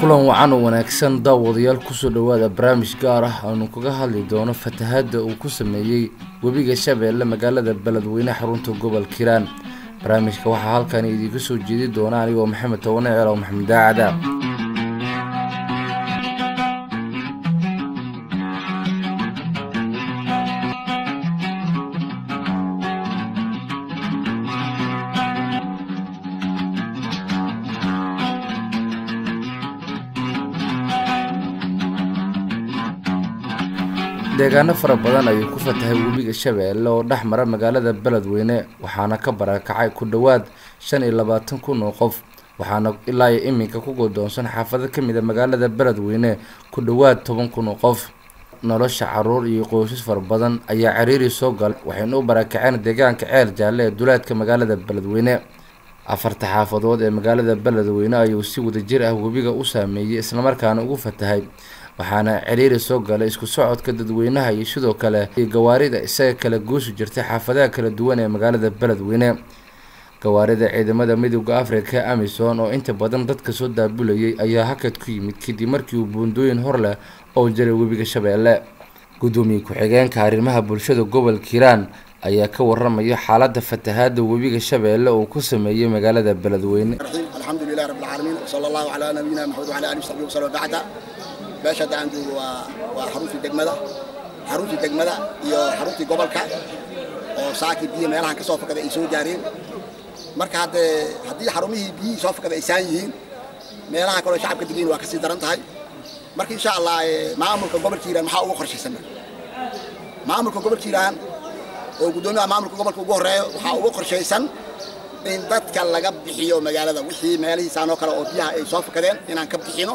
kulan wacan oo wanaagsan daawadayaal kusoo dhowaada barnaamij gaar ah aanu kaga hadli doono fatahaadda uu ku sameeyey webiga shabeelle magaalada beledweyne xarunta gobol kiiraan barnaamijka waxaa halkan idiinka soo jeedi doona anigoo maxamed towane ceelow maxamed daacada deegaano fara badan ayuu ku fatahay webiga shabeelle oo dhex mara magaalada beledweyne waxaana ka barakacay ku dhowaad shan iyo labaatan kun oo qof waxaana ilaa iyo iminka ku godoonsan xaafado kamid a magaalada beledweyne ku dhowaad toban kun oo qof nolosha caruur iyo qoysas fara badan ayaa cariiri soo galay waxayna u barakaceen deegaanka ceel jaalle ee duleedka magaalada beledweyne afarta xaafadood ee magaalada beledweyne ayuu si wadajir ah webiga u saameeyey islamarkaana ugu fatahay waxaana ciriiri soo galay isku socodka dadweynaha iyo sidoo kale iyo gawaarida isaga kala goosi jirtay xaafadaha kala duwan ee magaalada beledweyne gawaarida ciidamada midooda africa amison oo inta badan dadka soo daabulayay ayaa hakad ku yimid kadib markii uu buundooyin hor leh oo jiray webiga shabeelle gudoomiye ku-xigeenka arrimaha bulshada gobol kiiraan ayaa ka waramaya xaalada fatahaada webiga shabeelle uu ku sameeyey magaalada beledweyne alxamdulilahi rabbilcaalamiin wsala allahu calaa nabiyina maxamed wala alihi wsaxbi wasallam bacda meesha hadda aan joogo waa waa xaruntii degmada xaruntii degmada iyo xaruntii gobolka oo saakii biyo meelahan ka soo fakada ay soo gaareen marka haddee haddii xarumihii biyihii soo fakada ay saan yihiin meelaha kaloo shacabka degayn waa kasii daran tahay marka insha allah maamulka gobolka hiiraan maxaa uga qorshaysan maamulka gobolka hiiraan oo guddoomiyaha maamulka gobolka ugu horreeyo waxaa uga qorshaysan in dadka laga bixiyo magaalada wixii meelihiisaan oo kale oo biyaha ay soo fakadeen inaan ka bixino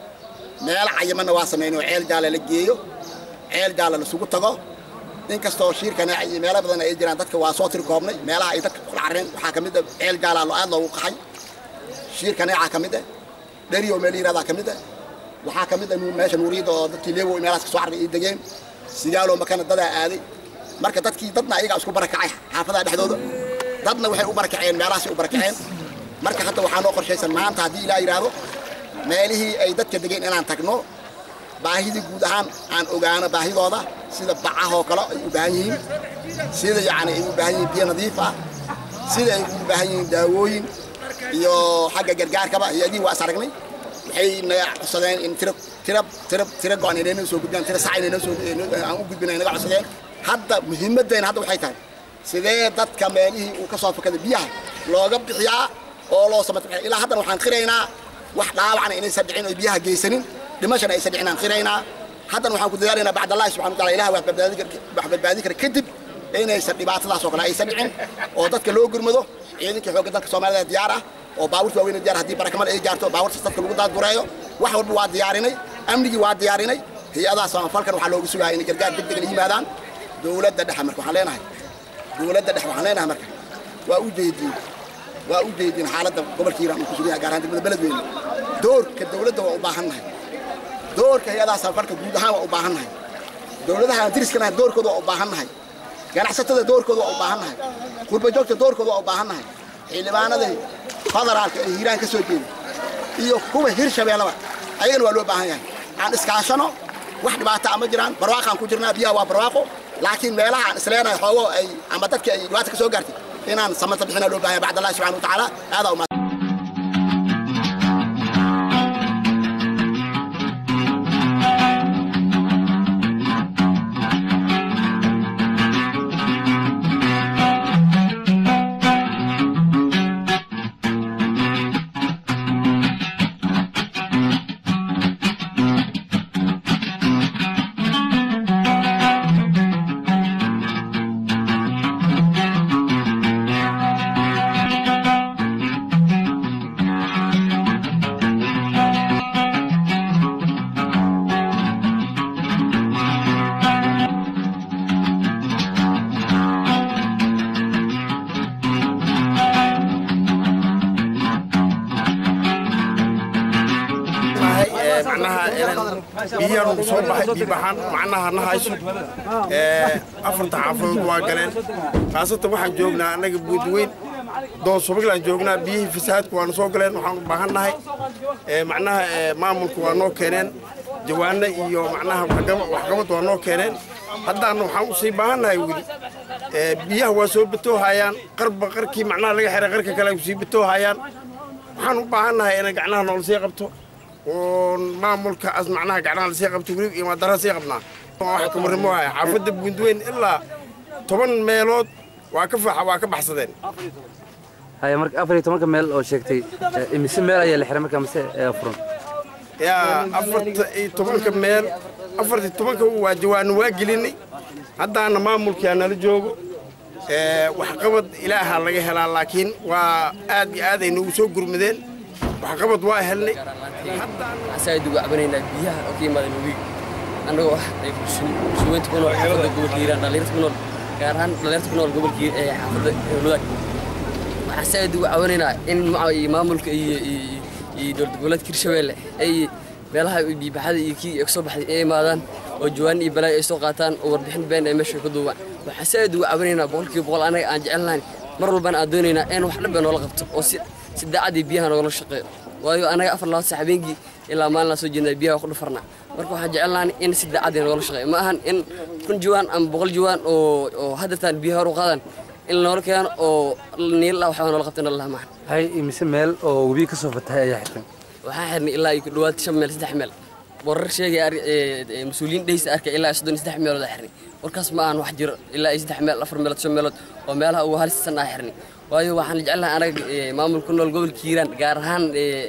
meel cayimanna waa samayno ceel jaala la geeyo ceel jaala lasugu tago inkastoo shiirkana iyo meelo badan ay jiraan dadka waa soo tiri koobnay meelaha ay dadka kula carreen waxaa ka mid a ceel jaala aad loogu qaxay shiirka neecaa ka mid ah dheriyo meel yirahdaa ka mid ah waxaa ka mid ah meesha nuuriyadda oo dadkii leewo meelahaas ka soo carray ay degeen sigaalo makana dadaa aaday marka dadkii dadna ayagaa isku barakacay xaafadaha dhexdooda dadna waxay u barakaceen meelahaasay u barakaceen marka hadda waxaa noo qorshaysan maanta haddii ilaa yidhaahdo meelihii ay dadka degeen inaan tagno baahidii guud ahaan aan ogaano baahidooda sida bacahoo kale ay u baahan yihiin sida yacni ay u baahan yihiin biyo nadiif ah sida ay u baahan yihiin daawooyin iyo xagga gargaarkaba hay-adihii waa is aragnay waxay naga codsadeen in tira tira tira tira go-an inay noo soo gudbiyaan tira sac inay noo soo aan u gudbin ay naga codsadeen hadda muhiimaddeena hadda waxay tahay sidee dadka meelihii uu ka soo fakaday biyaha looga bixiyaa oo loo samata ilaa haddana waxaan qiraynaa wax dhaawacna inaysan dhicin oo biyaha geysanin dhimashana aysan dhicin aan qiraynaa haddana waxaan ku dadaalaynaa bacdallahi subxana wa taala ilaah wax badbaadi kara kadib inaysan dhibaatadaas oo kale aysan dhicin oo dadka loo gurmado ciidankii xoogga dalka soomaalida diyaar ah oo baabuurta waaweyn diyaar haddii barakamal ay gaarto baabuurtaas dadka lagu daadgureeyo wax walba waa diyaarinay amnigii waa diyaarinay hay-adaha samafalkan waxaa loogu sugaya inay gargaar deg deg la yimaadaan dowladda dhexe marka waxaan leenahay dowladda dhexe waxaan leenahay marka waa u jeedin waa u jeedin xaaladda gobolka hiiraan uu ku sugan yahay gaar ahaan degmada beledweyne doorka dowladda waa u baahan nahay doorka hay-adaha samafalka guud ahaan waa u baahan nahay dowladaha aan diriskanahay doorkooda waa u baahan nahay ganacsatada doorkooda waa u baahan nahay qurbajoogta doorkooda waa u baahan nahay xildhibaanada federaalka ee hiiraan ka soo jeeda iyo kuwa hirshabeellaba ayagana waa loo baahan yahay aan iskaashano wax dhibaata ama jiraan barwaaqaan ku jirnaa biyaha waa barwaaqo laakiin meelaha aan isleenahay xoogo ay ama dadka ay dhibaata ka soo gaartay inaan samata bixina loo baahan yahay bacd allahi subxana wa tacaala aadaa umad biyaha nagu soo baxay biibaxaan macnaha na hayso afarta xaafadood waa galeen khaasatan waxaan joognaa annaga buudweyn doon subaglaan joognaa biyihii fasahaadku waana soo galeen waxaan u baahan nahay macnaha maamulku waa noo keeneen jawaano iyo macnaha waxqabad waa noo keeneen haddaana waxaan usii baahannahay weli biyaha waa soo batoohayaan qarba qarkii macnaha laga xiray qarka kale ay usii batoohayaan waxaan u baahannahay inay gacnaha noola sii qabto oo maamulka as macnaha gacnaha lasii qabto weli iyo maadara sii qabnaa wax kamarimohaya xaafadda buundweyn ilaa toban meelood waa ka waa ka baxsadeen haya marka afar iyo tobanka meel oo sheegtay imise meel ayaa la xiray markaa mise furan yaa afarta iyo tobanka meel afarta tobanka waa jawaano waa gelinay haddaana maamulkaa nala joogo waxqabad ilaaha laga helaa laakiin waa aad iyo aad ay noogu soo gurmadeen waxqabad waa helnay waxaan ugu cabanaynaa biyaha oo ka yimaada webiga annagoo ah bulshaweynta ku nool xaafadda gobolka hiiraan dhallinyarta ku nool gaar ahaan dhallinyarta ku nool gobolka xaafadda howlwadaag waxaan saaid ugu cabanaynaa in maamulka iyo iyo dowlad goboleedka hirshabeelle ay meelaha biibaxada iyo kii ka soo baxday ay imaadaan oo jawaan iyo balaayo ay soo qaataan oo warbixin been ay meesha ka duubaan waxaan saaid ugu cabanaynaa boqolkiiba boqol anaga aan jecelnahay mar walbana aan doonaynaa in wax dhanba noola qabto oo si si daacadii biyaha noogala shaqeeyo waayo anaga afar labaad sax habeenkii ilaa maalinaa soo jeednaa biyaha ku dhufarnaa marka waxaan jecelnahay in si daacadii noogala shaqeeyo ma ahan in kun jawaan ama boqol jawaan oo oo haddataan biyaha hor u qaadaan in noola keeno oo niilla waxbaa noola qabta nalaha maahan hay imise meel oo webiga ka soo fatahay ayaa xirtay waxaan xirnay ilaa iyo ku dhowaad shan meel saddex meel warar sheegaya mas-uuliyiin dheysa arkay ilaa iyo soddon iyo saddex meelood aa xirnay warkaas ma ahan wax jiro ilaa iyo saddex meel afar meelood shan meelood oo meelaha ugu halisan aa xirnay waayo waxaan jeclahay anaga maamulka nool gobolka hiiraan gaar ahaan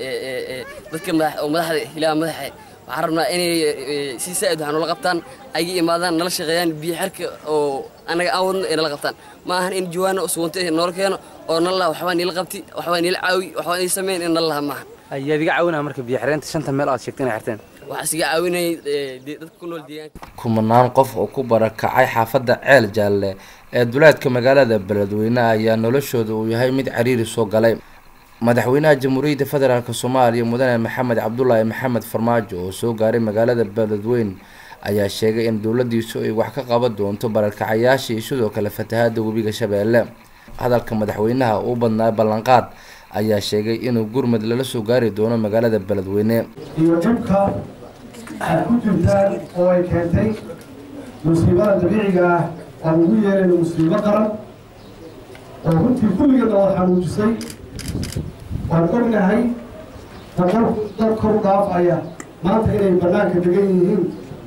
dadka oo madaxda ilaa madaxe waxaan rabnaa inay si saa'id waxaa noola qabtaan ayga imaadaan nala shaqeeyaan biyo xirka oo anaga aan wadno ay nala qabtaan ma ahan in jawaano sugunta noola keeno oo nalaha waxbaa niila qabti waxbaa niila caawi waxbaa nii sameyn in nalaha maahan ayaad iga caawinaa marka biyo xireenta shanta meel aad sheegtay inay xirteen waxaa isiga caawinayay dadka ku nool deegaanka kumanaan qof oo ku barakacay xaafadda ceel jaalle ee duleedka magaalada beledweyne ayaa noloshooda uu yahay mid cariiri soo galay madaxweynaha jamhuuriyadda federaalk soomaaliya mudane maxamed cabdulaahi maxamed farmaajo oo soo gaaray magaalada beledweyne ayaa sheegay in dowladiisu ay wax ka qaban doonto barakacayaasha iyo sidoo kale fatahaada webiga shabeelle hadalka madaxweynaha uu badnaa ballanqaad ayaa sheegay inuu gurmud lala soo gaari doono magaalada beledweyne iyo dhibka aad ku jirtaan oo ay keentay musiibada dabiiciga ah aan ugu yeerayno musiibo qaran oo runtii kulligeedna wad xanuujisay waan ognahay boqol dad kor dhaafaya maanta inay bannaanka degan yihiin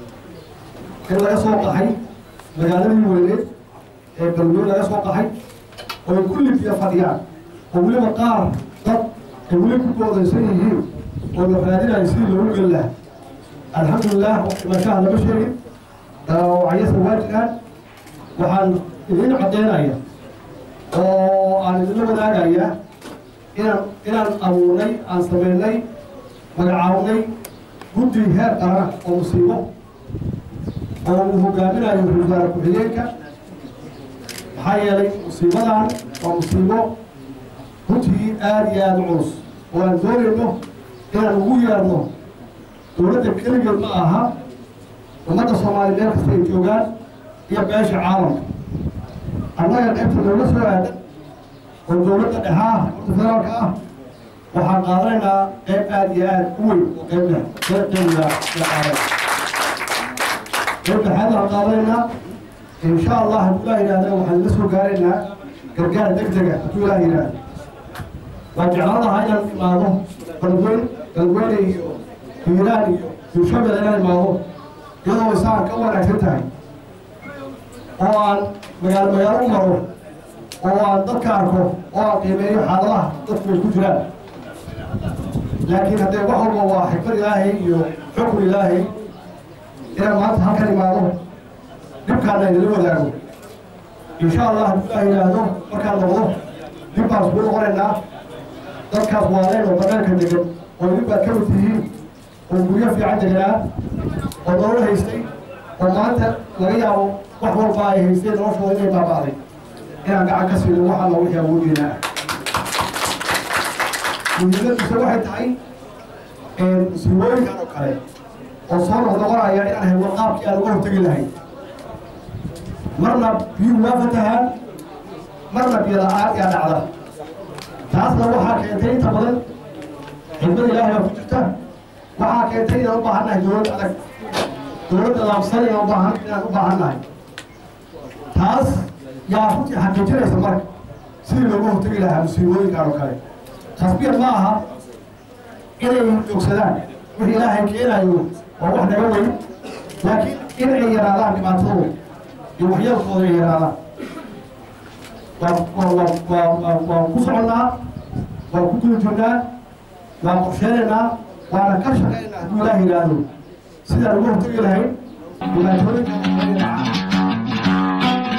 in laga soo qaxay magaaladii weyneed ee beledweyne laga soo qaxay oo ay kulli biyo fadhiyaan oo weliba qaar dad ay weli ku goodaysan yihiin oo la raadinayo sidii loogu geli lahaa alxamdulilah dhimashaha lama sheegin dhaawacayasa waa jiraan waxaan idiin caddaynaya oo aan idinla wadaagaya inaan inaan abuurnay aan sameynay magacaabnay guddi heer qaran oo musiibo oo uu hogaaminayo ra-isul wasaare ku-xigeenka maxaa yeelay musiibadan waa musiibo runtii aada iyo aada u culus oo aan doonayno inaan ugu yeerno dowladda keligeed ma aha ummadda soomaaliya meel kasta ay joogaan iyo beesha caalamka annaga qaybta dowla soo aadan oo dowladda dhexaa horta federaalka ah waxaan qaadanaynaa qayb aada iyo aada u weyn oo qayb leh qayb qeybiga la qaadan qayb dhexaad aan qaadanaynaa insha allah hadduu ilaah yidhahdana waxaan la soo gaaraynaa gargaar deg dega hadduu ilaah yidhahdo waan jeclaan lahaa inaan imaado beledweyne beledweyne iyo hiiraan iyo hirshabelle inaan imaado iyadoo isaan ka wanaagsan tahay oo aan magaalo magaalo u maro oo aan dadka arko oo aan qiimeeyo xaaladaha dadku ay ku jiraan laakiin haddee wax walba waa xikmad ilaahay iyo xukun ilaahay inaan maanta halkan imaado dhibkaana idinla wadaago insha allah hadduu ilaah yidhaahdo markaan noqdo dib baan isku noqonaynaa dadkaas waaleen oo banaanka degan oo idin baad ka mid tihiin oo guryo fiican deganaa oo nolol haystay oo maanta laga yaabo wax walba ay haysteen noloshooda inay baaba'day inaan gacan ka siino wax alla wixii awoodeenaa muhiimadiisa waxay tahay musiibooyinkan oo kale oo soo noqnoqonaya inaan helno qaabkii aan uga hortegi lahayn marna biyuhu waa fatahaan marna biyo la-aan yaa dhacda taasna waxaa keentay inta badan xidmada ilaahay baa ku jirta waxaa keentay inaan u baahannahay dowlad adag dowladda laabsan inaan u baahan inaan u baahannahay taas yaa runtii xaqiijinaysa marka sidii looga hortagi lahaa musiibooyinkan oo kale tasbiir ma aha inay joogsadaan wixii ilaahay keenayo waa wax naga weyn laakiin in ay yaraadaan dhibaatadooda iyo waxyeelkooda ay yaraadaan waan ku soconnaa waan ku dul jirnaa waan qorsheenaynaa waana ka shaqaynaa hadduu ilaah yidhaahdo sidaan uga hortagi lahayn dhibaatooyinka ay dhacaan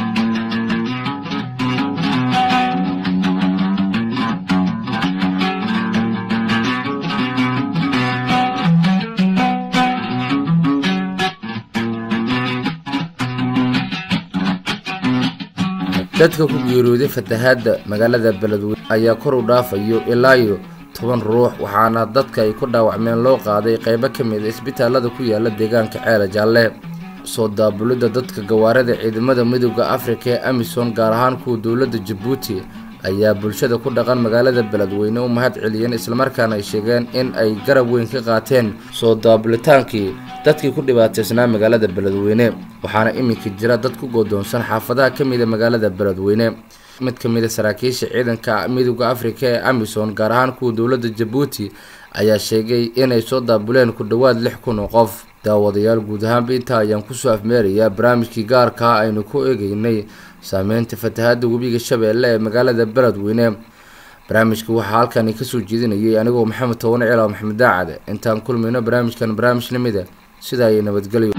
dadka ku geeriyooday fatahaadda magaalada beledweyne ayaa kor u dhaafayo ilaa iyo toban ruux waxaana dadka ay ku dhaawacmeen loo qaaday qaybo ka mid a isbitaalada ku yaala deegaanka ceela jaalle soo daabulidda dadka gawaarida ciidamada midooda afrika ee amisom gaar ahaan kuwa dowladda jabuuti ayaa bulshada ku dhaqan magaalada beledweyne u mahad celiyeen islamarkaana ay sheegeen in ay garab weyn ka qaateen soo daabulitaankii dadkii ku dhibaataysnaa magaalada beledweyne waxaana iminka jira dad ku goodoonsan xaafadaha ka mida magaalada beledweyne mid ka mid a saraakiisha ciidanka midooda afrika ee amisom gaar ahaan kuwa dowladda jabuuti ayaa sheegay inay soo daabuleen ku dhowaad lix kun oo qof daawadayaal guud ahaanba intaa ayaan kusoo afmeerayaa barnaamijkii gaarkaa aynu ku eegeynay saameynta fatahaadda webiga shabeelle ee magaalada beledweyne barnaamijka waxaa halkani kasoo jeedinayay anigoo maxamed toban cilaw maxamed daacade intaan kulmayno barnaamijkan barnaamij lamida sidaa iyo nabadgelyo